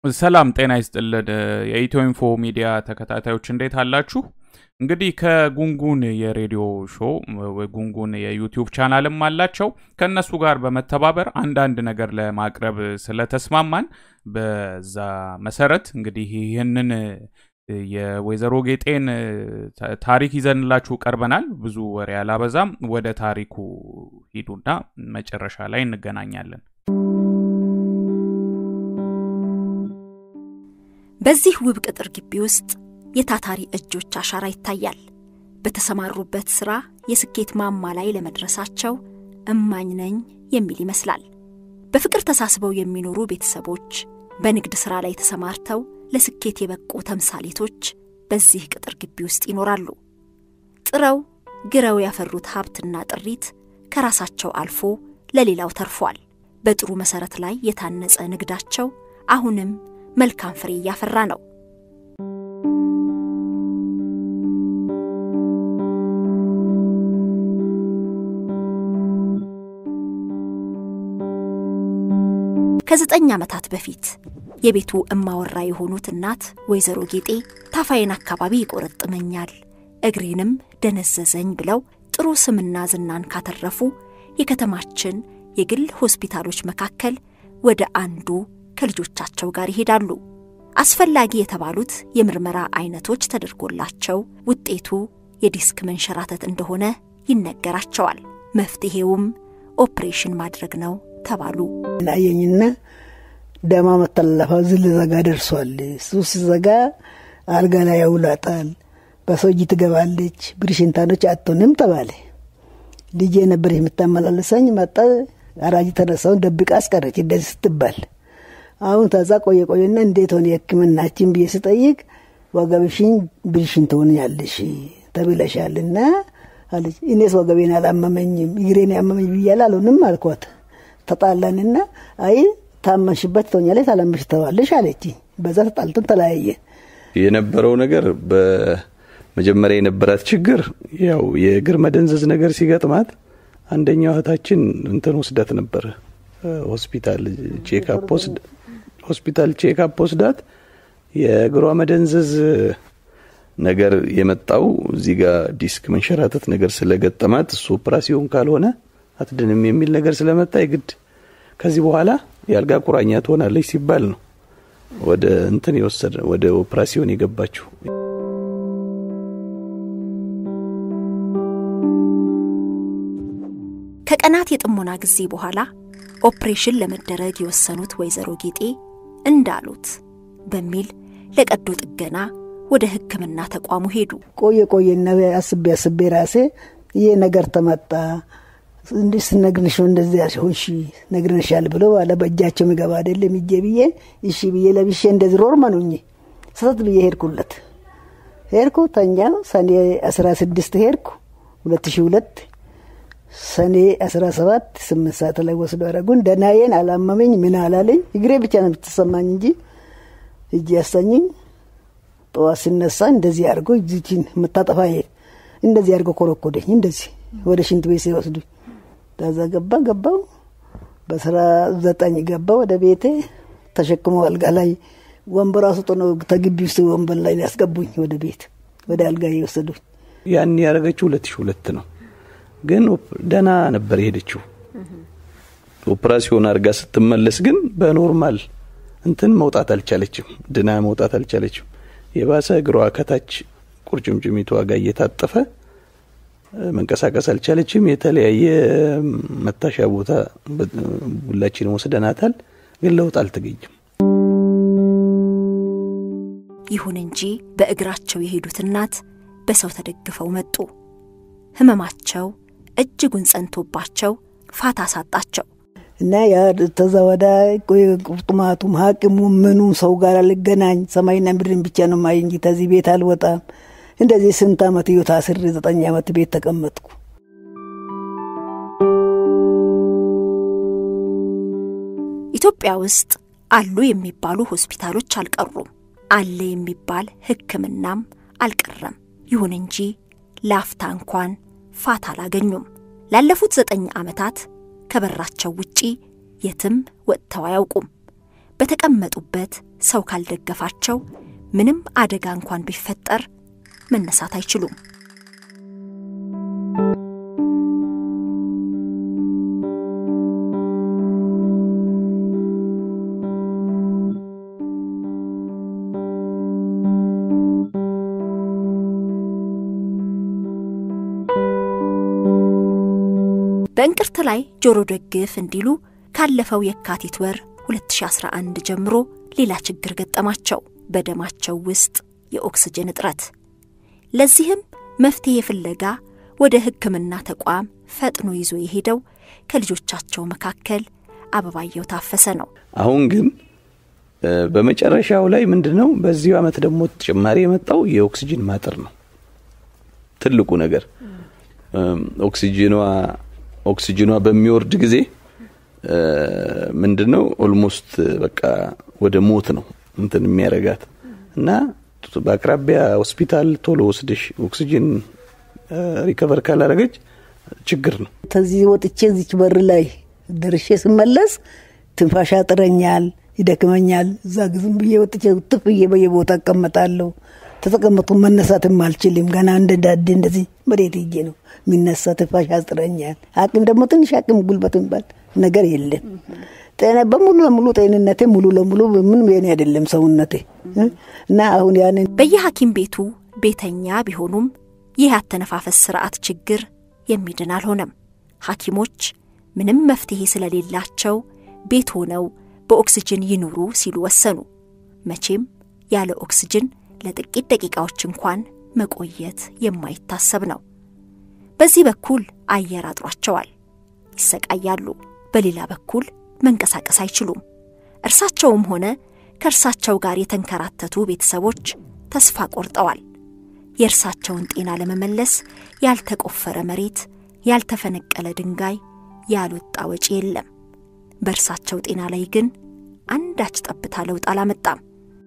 ሰላም ጤና ይስጥልን። የኢትዮ ኢንፎ ሚዲያ ተከታታዮች እንዴት አላችሁ? እንግዲህ ከጉንጉን የሬዲዮ ሾው ጉንጉን የዩቲዩብ ቻናልም አላቸው። ከእነሱ ጋር በመተባበር አንዳንድ ነገር ለማቅረብ ስለተስማማን በዛ መሰረት እንግዲህ ይህንን የወይዘሮ ጌጤን ታሪክ ይዘንላችሁ ቀርበናል። ብዙ ወሬ አላበዛም። ወደ ታሪኩ ሂዱና መጨረሻ ላይ እንገናኛለን። በዚህ ውብ ቅጥር ግቢ ውስጥ የታታሪ እጆች አሻራ ይታያል። በተሰማሩበት ሥራ የስኬት ማማ ላይ ለመድረሳቸው እማኝ ነኝ የሚል ይመስላል። በፍቅር ተሳስበው የሚኖሩ ቤተሰቦች፣ በንግድ ሥራ ላይ ተሰማርተው ለስኬት የበቁ ተምሳሌቶች በዚህ ቅጥር ግቢ ውስጥ ይኖራሉ። ጥረው ግረው ያፈሩት ሀብትና ጥሪት ከራሳቸው አልፎ ለሌላው ተርፏል። በጥሩ መሠረት ላይ የታነጸ ንግዳቸው አሁንም መልካም ፍሬ እያፈራ ነው። ከዘጠኝ ዓመታት በፊት የቤቱ እማወራ የሆኑት እናት ወይዘሮ ጌጤ ታፋይን አካባቢ ይቆረጥመኛል፣ እግሬንም ደነዘዘኝ ብለው ጥሩ ስምና ዝናን ካተረፉ የከተማችን የግል ሆስፒታሎች መካከል ወደ አንዱ ከልጆቻቸው ጋር ይሄዳሉ። አስፈላጊ የተባሉት የምርመራ አይነቶች ተደርጎላቸው ውጤቱ የዲስክ መንሸራተት እንደሆነ ይነገራቸዋል። መፍትሔውም ኦፕሬሽን ማድረግ ነው ተባሉ። ናየኝና ደማ መተላለፋው ዝል ዘጋ ደርሷል። እሱ ሲዘጋ አልጋ ላይ ያውላጣል፣ በሰው እጅ ትገባለች፣ ብርሽንታኖች አትሆንም ተባለ። ልጄ ነበር የምታመላለሰኝ። መጣ አራጅ ተነሳውን ደብቃ አስቀረች እንደዚህ ስትባል አሁን ተዛ ቆየ ቆየና እንዴት ሆነ የሕክምናችን ብዬ ስጠይቅ ወገብሽን ብልሽን ትሆኛለሽ ተብለሻልና አለች። እኔስ ወገቤን አላመመኝም እግሬን ያመመኝ ብያለ አልሆንም አልኳት። ተጣላንና አይ ታመንሽበት ትሆኛለሽ ታላመሽ ተባለሽ አለች። በዛ ተጣልተን ተለያየ። የነበረው ነገር በመጀመሪያ የነበራት ችግር ያው የእግር መደንዘዝ ነገር ሲገጥማት አንደኛው እህታችን እንትን ወስዳት ነበረ ሆስፒታል ቼክአፕ ወስድ ሆስፒታል ቼክአፕ ወስዳት የእግሯ መደንዘዝ ነገር የመጣው እዚህ ጋር ዲስክ መንሸራተት ነገር ስለገጠማት እሱ ኦፕራሲዮን ካልሆነ አትድንም የሚል ነገር ስለመጣ የግድ ከዚህ በኋላ የአልጋ ቁራኛ ትሆናለች ሲባል ነው ወደ እንትን የወሰደ ወደ ኦፕራሲዮን የገባችው። ከቀናት የጥሞና ጊዜ በኋላ ኦፕሬሽን ለመደረግ የወሰኑት ወይዘሮ ጌጤ እንዳሉት በሚል ለቀዶ ጥገና ወደ ሕክምና ተቋሙ ሄዱ። ቆየ ቆየና አስቤ አስቤ ራሴ ይሄ ነገር ተመጣ እንዲህ ስነግርሽ ነው እንደዚህ ሆንሽ ነግርንሻል ብሎ ባለ በእጃቸው ምገባ አይደለም ይጄ ብዬ እሺ ብዬ ለብሼ እንደዚህ ሮርማ ነው ሰተት ብዬ ሄድኩለት። ሄድኩ ተኛው። ሰኔ አስራ ስድስት ሄድኩ ሁለት ሺ ሁለት ሰኔ አስራ ሰባት ስምንት ሰዓት ላይ ወስዶ አረጉን። ደናዬን አላመመኝ ምን አላለኝ። እግሬ ብቻ ነው የምትሰማኝ እንጂ እጅ ያሰኝኝ። ጠዋት ሲነሳ እንደዚህ አድርጎ እዚችን የምታጠፋ እንደዚህ አድርጎ ኮረኮደኝ። እንደዚህ ወደ ሽንት ቤት ሲወስዱኝ ከዛ ገባ ገባው በስራ ዘጠኝ ገባ ወደ ቤቴ ተሸክሞ አልጋ ላይ ወንበር አስጦ ነው ተግቢ ውስጥ ወንበር ላይ ያስገቡኝ ወደ ቤት ወደ አልጋ የወሰዱኝ። ያን ያደረገችው ሁለት ሺ ሁለት ነው። ግን ደህና ነበር የሄደችው። ኦፕራሲዮን አድርጋ ስትመለስ ግን በኖርማል እንትን መውጣት አልቻለችም፣ ድና መውጣት አልቻለችም። የባሰ እግሯ ከታች ቁርጭምጭሚቷ ጋር እየታጠፈ መንቀሳቀስ አልቻለችም። የተለያየ መታሻ ቦታ ሁላችንም ወስደናታል፣ ግን ለውጥ አልተገኘም። ይሁን እንጂ በእግራቸው የሄዱት እናት በሰው ተደግፈው መጡ። ህመማቸው እጅጉን ጸንቶባቸው ፋታ ሳጣቸው። እና ያ ተዛ ወዳ ቁርጥማቱም ሐኪሙ ምኑ ሰው ጋር አልገናኝ ሰማይና ምድርን ብቻ ነው ማይ እንጂ ተዚህ ቤት አልወጣም። እንደዚህ ስንት ዓመት እዮ ታስሬ ዘጠኝ ዓመት ቤት ተቀመጥኩ። ኢትዮጵያ ውስጥ አሉ የሚባሉ ሆስፒታሎች አልቀሩም። አለ የሚባል ሕክምናም አልቀረም። ይሁን እንጂ ላፍታ እንኳን ፋታ አላገኙም። ላለፉት ዘጠኝ ዓመታት ከበራቸው ውጪ የትም ወጥተው አያውቁም። በተቀመጡበት ሰው ካልደገፋቸው ምንም አደጋ እንኳን ቢፈጠር መነሳት አይችሉም። በእንቅርት ላይ ጆሮ ደግፍ እንዲሉ ካለፈው የካቲት ወር 2011 ጀምሮ ሌላ ችግር ገጠማቸው። በደማቸው ውስጥ የኦክስጅን እጥረት። ለዚህም መፍትሄ ፍለጋ ወደ ሕክምና ተቋም ፈጥኖ ይዞ የሄደው ከልጆቻቸው መካከል አበባየው ታፈሰ ነው። አሁን ግን በመጨረሻው ላይ ምንድን ነው በዚሁ ዓመት ደግሞ ተጨማሪ የመጣው የኦክሲጅን ማጠር ነው። ትልቁ ነገር ኦክሲጅኗ ኦክሲጅኗ በሚወርድ ጊዜ ምንድን ነው ኦልሞስት በቃ ወደ ሞት ነው እንትን የሚያረጋት እና በአቅራቢያ ሆስፒታል ቶሎ ወስደሽ ኦክሲጅን ሪከቨር ካላረገች ችግር ነው። ከዚህ ወጥቼ እዚች በር ላይ ደርሼ ስመለስ ትንፋሽ ያጥረኛል፣ ይደክመኛል። እዛ ዝም ብዬ ወጥቼ ትፍ ብዬ በየቦታ እቀመጣለሁ። ተተቀመጡ መነሳትም አልችልም። ገና እንደ ዳዴ እንደዚህ መሬት ሄጄ ነው የሚነሳ። ትንፋሽ ያጥረኛል። አቅም ደግሞ ትንሽ አቅም ጉልበት የሚባል ነገር የለም። ጤና በሙሉ ለሙሉ ጤንነቴ ሙሉ ለሙሉ ምንም የኔ አይደለም ሰውነቴ እና አሁን ያንን በየሐኪም ቤቱ ቤተኛ ቢሆኑም ይህ ያተነፋፈስ ስርዓት ችግር የሚድን አልሆነም። ሐኪሞች ምንም መፍትሄ ስለሌላቸው ቤት ሆነው በኦክስጅን ይኑሩ ሲሉ ወሰኑ። መቼም ያለ ኦክስጅን ለጥቂት ደቂቃዎች እንኳን መቆየት የማይታሰብ ነው። በዚህ በኩል አየር አጥሯቸዋል፣ ይሰቃያሉ። በሌላ በኩል መንቀሳቀስ አይችሉም። እርሳቸውም ሆነ ከእርሳቸው ጋር የተንከራተቱ ቤተሰቦች ተስፋ ቆርጠዋል። የእርሳቸውን ጤና ለመመለስ ያልተቆፈረ መሬት፣ ያልተፈነቀለ ድንጋይ፣ ያልወጣ ወጪ የለም። በእርሳቸው ጤና ላይ ግን አንዳች ጠብታ ለውጥ አላመጣም።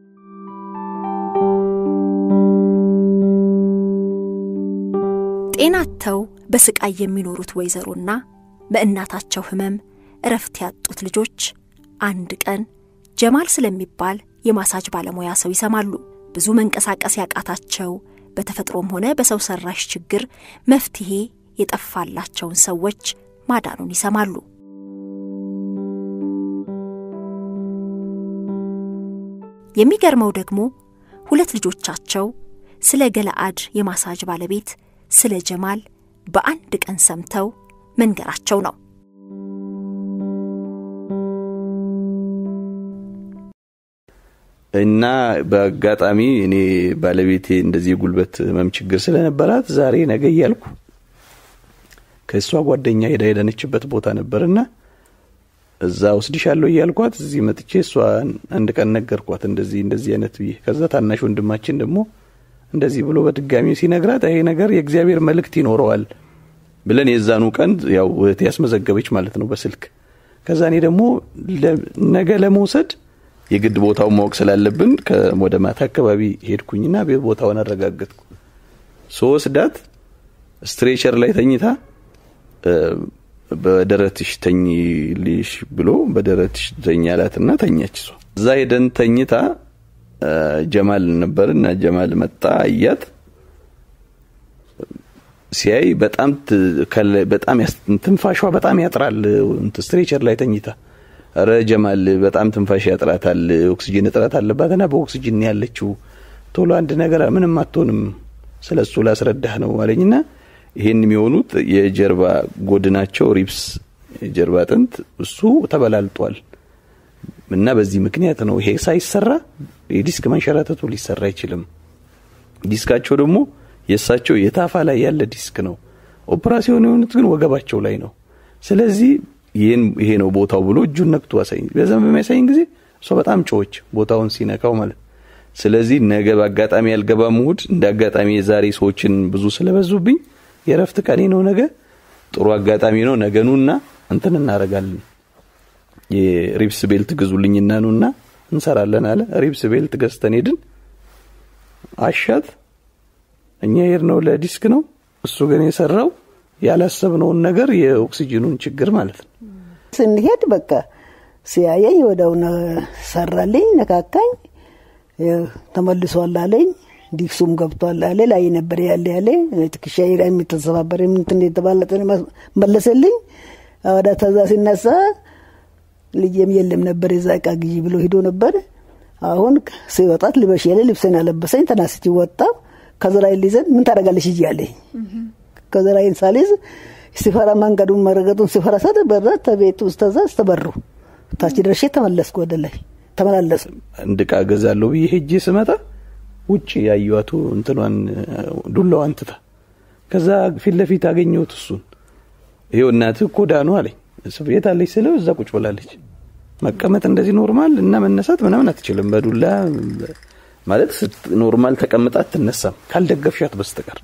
ጤናተው በስቃይ የሚኖሩት ወይዘሮና በእናታቸው ሕመም እረፍት ያጡት ልጆች አንድ ቀን ጀማል ስለሚባል የማሳጅ ባለሙያ ሰው ይሰማሉ። ብዙ መንቀሳቀስ ያቃታቸው በተፈጥሮም ሆነ በሰው ሰራሽ ችግር መፍትሄ የጠፋላቸውን ሰዎች ማዳኑን ይሰማሉ። የሚገርመው ደግሞ ሁለት ልጆቻቸው ስለ ገለአድ የማሳጅ ባለቤት ስለ ጀማል በአንድ ቀን ሰምተው መንገራቸው ነው። እና በአጋጣሚ እኔ ባለቤቴ እንደዚህ የጉልበት ህመም ችግር ስለነበራት ዛሬ ነገ እያልኩ ከእሷ ጓደኛ ሄዳ ሄደነችበት ቦታ ነበርና እዛ ወስድሻለሁ እያልኳት እዚህ መጥቼ እሷ አንድ ቀን ነገርኳት እንደዚህ እንደዚህ አይነት ብዬ። ከዛ ታናሽ ወንድማችን ደግሞ እንደዚህ ብሎ በድጋሚ ሲነግራት ይሄ ነገር የእግዚአብሔር መልእክት ይኖረዋል ብለን የዛኑ ቀን ያው እህቴ ያስመዘገበች ማለት ነው በስልክ። ከዛ እኔ ደግሞ ነገ ለመውሰድ የግድ ቦታውን ማወቅ ስላለብን ወደ ማታ አካባቢ ሄድኩኝና ቦታውን አረጋገጥኩ። ስወስዳት ስትሬቸር ላይ ተኝታ በደረትሽ ተኝልሽ ብሎ በደረትሽ ተኛ አላትና ተኛች። እሷ እዛ ሄደን ተኝታ ጀማል ነበር እና ጀማል መጣ አያት። ሲያይ በጣም በጣም ትንፋሿ በጣም ያጥራል። ስትሬቸር ላይ ተኝታ ረ ጀማል በጣም ትንፋሽ ያጥራታል፣ ኦክሲጅን እጥረት አለባትና በኦክሲጅን ያለችው ቶሎ አንድ ነገር ምንም አትሆንም፣ ስለ እሱ ላስረዳህ ነው አለኝና ይሄን የሚሆኑት የጀርባ ጎድናቸው ሪብስ የጀርባ አጥንት እሱ ተበላልጧል እና በዚህ ምክንያት ነው ይሄ ሳይሰራ የዲስክ መንሸራተቱ ሊሰራ አይችልም። ዲስካቸው ደግሞ የእሳቸው የታፋ ላይ ያለ ዲስክ ነው። ኦፕራሲዮን የሆኑት ግን ወገባቸው ላይ ነው። ስለዚህ ይህን ይሄ ነው ቦታው ብሎ እጁን ነክቶ አሳይኝ። በዛም በሚያሳይኝ ጊዜ እሷ በጣም ጮች ቦታውን ሲነካው ማለት ስለዚህ ነገ በአጋጣሚ ያልገባም እሑድ እንደ አጋጣሚ የዛሬ ሰዎችን ብዙ ስለበዙብኝ የረፍት ቀኔ ነው ነገ። ጥሩ አጋጣሚ ነው። ነገ ኑና እንትን እናደርጋለን። የሪብስ ቤልት ግዙልኝና ኑና እንሰራለን አለ። ሪብስ ቤልት ገዝተን ሄድን። አሻት እኛ ሄድነው ለዲስክ ነው። እሱ ግን የሰራው ያላሰብነውን ነገር የኦክሲጅኑን ችግር ማለት ነው። ስንሄድ በቃ ሲያየኝ ወደው ሰራልኝ፣ ነካካኝ። ተመልሷል አለኝ። ዲክሱም ገብቷል አለ። ላይ ነበር ያለ ያለ ትከሻ ላይ የሚተሰባበር እንትን የተባለጠ መለሰልኝ። ወደ ተዛ ሲነሳ ልጄም የለም ነበር የዛ እቃ ግዢ ብሎ ሂዶ ነበር። አሁን ሲወጣት ልበሽ ያለ ልብሴን አለበሰኝ። ተናስቼ ወጣሁ። ከዘራይን ሊዘን ምን ታደርጋለሽ ሂጂ አለኝ። ከዘራይን ሳልይዝ ሲፈራ መንገዱን መረገጡን ሲፈራ ሰት በረ ተቤት ውስጥ ተዛ ስተበሩ ታች ደርሼ ተመለስኩ። ወደ ላይ ተመላለስ አንድ እቃ ገዛለሁ ብዬ ሄጄ ስመጣ ውጭ ያዩዋቱ እንትኗን ዱላዋን ትታ ከዛ ፊት ለፊት አገኘሁት እሱን ይኸው እናትህ እኮ ዳኑ አለኝ። የት አለች ስለው እዛ ቁጭ ብላለች። መቀመጥ እንደዚህ ኖርማል እና መነሳት ምናምን አትችልም። በዱላ ማለት ኖርማል ተቀምጣ አትነሳም ካልደገፍሻት በስተቀር።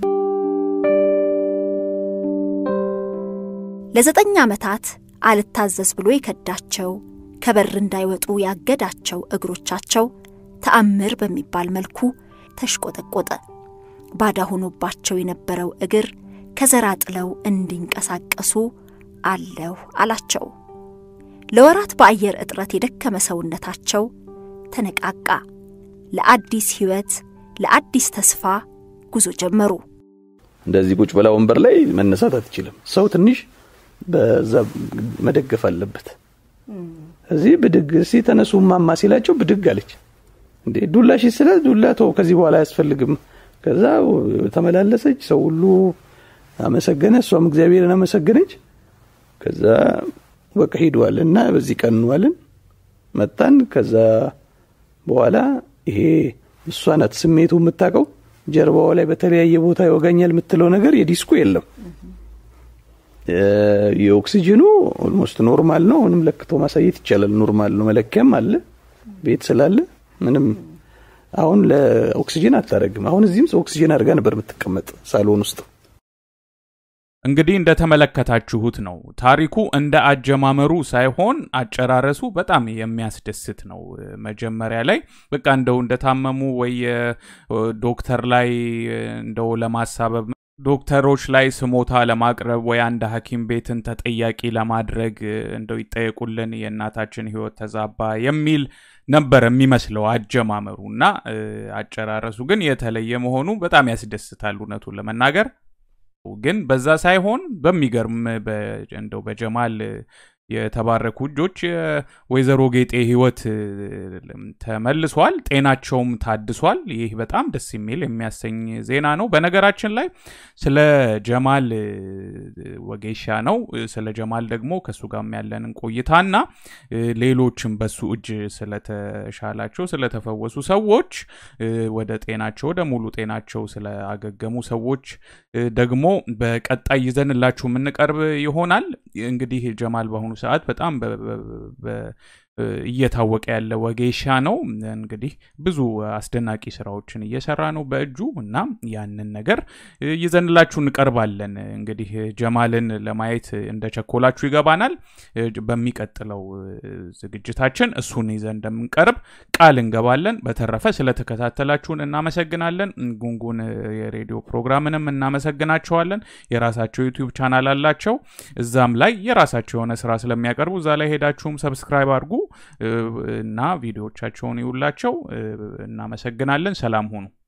ለዘጠኝ ዓመታት አልታዘዝ ብሎ የከዳቸው ከበር እንዳይወጡ ያገዳቸው እግሮቻቸው ተአምር በሚባል መልኩ ተሽቆጠቆጠ። ባዳ ሆኖባቸው የነበረው እግር ከዘራ ጥለው እንዲንቀሳቀሱ አለሁ አላቸው። ለወራት በአየር እጥረት የደከመ ሰውነታቸው ተነቃቃ። ለአዲስ ሕይወት፣ ለአዲስ ተስፋ ጉዞ ጀመሩ። እንደዚህ ቁጭ ብላ ወንበር ላይ መነሳት አትችልም። ሰው ትንሽ በዛ መደገፍ አለበት። እዚህ ብድግ እስኪ ተነሱ ማማ ሲላቸው ብድግ አለች። እንዴ ዱላ ሺ ስለ ዱላ ተው ከዚህ በኋላ አያስፈልግም። ከዛ ተመላለሰች። ሰው ሁሉ አመሰገነ፣ እሷም እግዚአብሔርን አመሰገነች። ከዛ በቃ ሄደዋል እና በዚህ ቀን እንዋልን መጣን። ከዛ በኋላ ይሄ እሷ ናት ስሜቱ የምታውቀው። ጀርባዋ ላይ በተለያየ ቦታ ይወጋኛል የምትለው ነገር የዲስኩ የለም። የኦክሲጅኑ ኦልሞስት ኖርማል ነው። አሁንም ለክቶ ማሳየት ይቻላል። ኖርማል ነው። መለኪያም አለ ቤት ስላለ ምንም አሁን ለኦክሲጅን አታደርግም። አሁን እዚህም ኦክሲጅን አድርጋ ነበር የምትቀመጥ ሳሎን ውስጥ። እንግዲህ እንደተመለከታችሁት ነው ታሪኩ እንደ አጀማመሩ ሳይሆን አጨራረሱ በጣም የሚያስደስት ነው። መጀመሪያ ላይ በቃ እንደው እንደታመሙ ወይ ዶክተር ላይ እንደው ለማሳበብ ዶክተሮች ላይ ስሞታ ለማቅረብ ወይ አንድ ሐኪም ቤትን ተጠያቂ ለማድረግ እንደው ይጠየቁልን የእናታችን ሕይወት ተዛባ የሚል ነበር የሚመስለው አጀማመሩ እና አጨራረሱ ግን የተለየ መሆኑ በጣም ያስደስታል። እውነቱን ለመናገር ግን በዛ ሳይሆን በሚገርም እንደው በጀማል የተባረኩ እጆች የወይዘሮ ጌጤ ህይወት ተመልሷል፣ ጤናቸውም ታድሷል። ይህ በጣም ደስ የሚል የሚያሰኝ ዜና ነው። በነገራችን ላይ ስለ ጀማል ወጌሻ ነው። ስለ ጀማል ደግሞ ከእሱ ጋር ያለንን ቆይታና ሌሎችም በሱ እጅ ስለተሻላቸው ስለተፈወሱ ሰዎች ወደ ጤናቸው ወደ ሙሉ ጤናቸው ስለአገገሙ ሰዎች ደግሞ በቀጣይ ይዘንላችሁ የምንቀርብ ይሆናል። እንግዲህ ጀማል በአሁኑ ሰዓት በጣም እየታወቀ ያለ ወጌሻ ነው። እንግዲህ ብዙ አስደናቂ ስራዎችን እየሰራ ነው በእጁ እና ያንን ነገር ይዘንላችሁ እንቀርባለን። እንግዲህ ጀማልን ለማየት እንደቸኮላችሁ ይገባናል። በሚቀጥለው ዝግጅታችን እሱን ይዘን እንደምንቀርብ ቃል እንገባለን። በተረፈ ስለተከታተላችሁን እናመሰግናለን። ጉንጉን የሬዲዮ ፕሮግራምንም እናመሰግናቸዋለን። የራሳቸው ዩቲዩብ ቻናል አላቸው። እዛም ላይ የራሳቸው የሆነ ስራ ስለሚያቀርቡ እዛ ላይ ሄዳችሁም ሰብስክራይብ አድርጉ እና ቪዲዮዎቻቸውን ይውላቸው። እናመሰግናለን። ሰላም ሁኑ።